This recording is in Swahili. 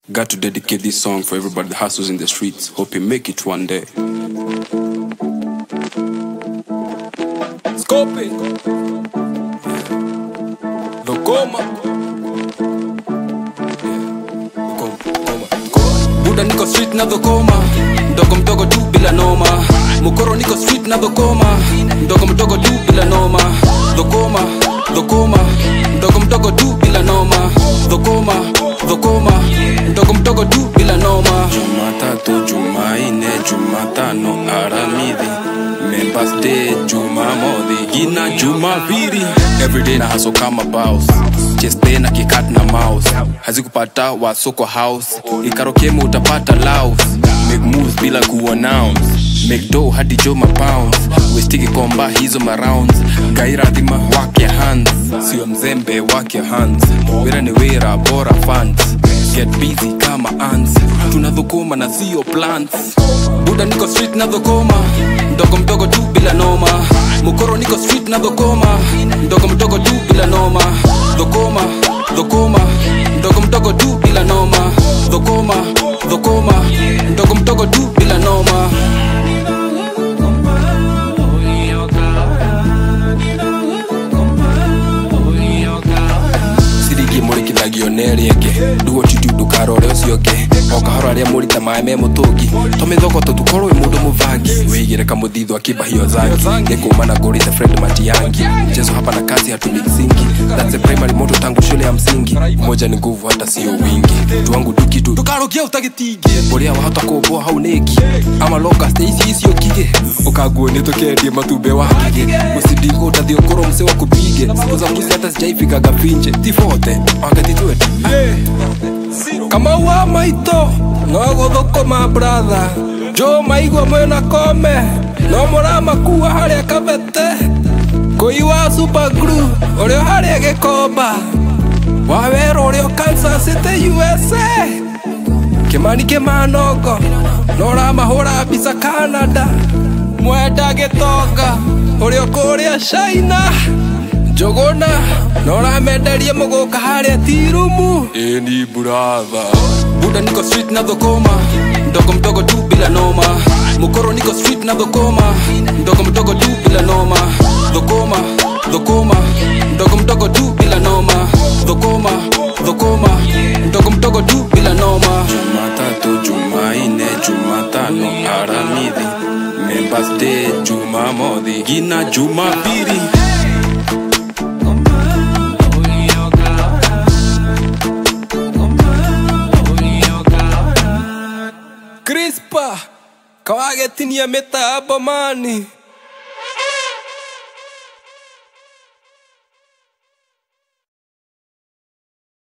Got to dedicate this song for everybody that hustles in the streets. Hope you make it one day. Scope Lokoma Buda niko street na dhokoma Mdogo mdogo tu bila noma Mukoro niko street na dhokoma Mdogo mdogo tu bila noma Dhokoma, dhokoma Mdogo mdogo tu bila noma Dhokoma, dhokoma Mdogo mdogo tu bila noma Jumatatu, Jumaine, Jumatano, Aramidhi Members Day, Jumamodhi, Gina Jumapili Everyday na hustle kama boss Cheste na kikat na mouse Hazikupata wa soko house Ikarokemo utapata laos Make moves bila kuannounce Make dough hadi jo mapounds Westiki komba hizo marounds Gaira dhima work your hands Sio mzembe work your hands Wira ni wira bora funds Get busy kama ants Tunadhukuma na sio plants Buda niko street na dhokoma Mdogo mdogo tu bila noma Mukoro niko street na dhokoma Mdogo mdogo tu bila noma Dhokoma, dhokoma Mdogo mdogo tu bila noma Dhokoma, dhokoma Mdogo mdogo tu bila noma sirigi mũrĩkithagio nerĩenge nduo titi ndukarore ũcio ũngĩ o kahora arĩa mũrita maĩ me mũtũngi tũmĩthogoto tũkorwo wĩ mũndũ mũbangi wĩigĩre kamũthithũ akĩmbahio zangi nĩ kumana ngũrĩte fred matiangi mchezo hapa na kazi hatumiksingi that's a primary moto tangu shule ya msingi moja ni nguvu hata sio wingi tuangu tukitu tukarokia utagitingi ũrĩa wahota kũmbwo hau nĩki ama locust ici icio kige ũkaguo nĩ tũkendie matumbĩ wa kige mũsindigo ũtathi ũkorwo mse wa kupige siku za mbuzi hata sijaifikaga finje tifote wakati twete kama wa maito no gũthũkũma bratha jo maigua mwĩna kome no mũramakua harĩa kabete kũi wa supergru ũrĩa harĩa gĩkomba wawero ũrĩa Kansas City USA kĩmani kĩmanongo no ũramahũra mbica Canada mwenda gĩtonga ũrĩa kũrĩa China njũgũna no ũramenderia mũgũka harĩa tirumu ĩni buratha buda niko street na dhokoma mdogo mdogo tu bila noma mukoro niko street na dhokoma mdogo mdogo tu bila noma dhokoma dhokoma mdogo mdogo tu bila noma dhokoma dhokoma mdogo mdogo tu bila noma jumatatu jumaine jumatano aramidhi members day jumamodhi gina jumapili crispa kawagetinia mitambo mani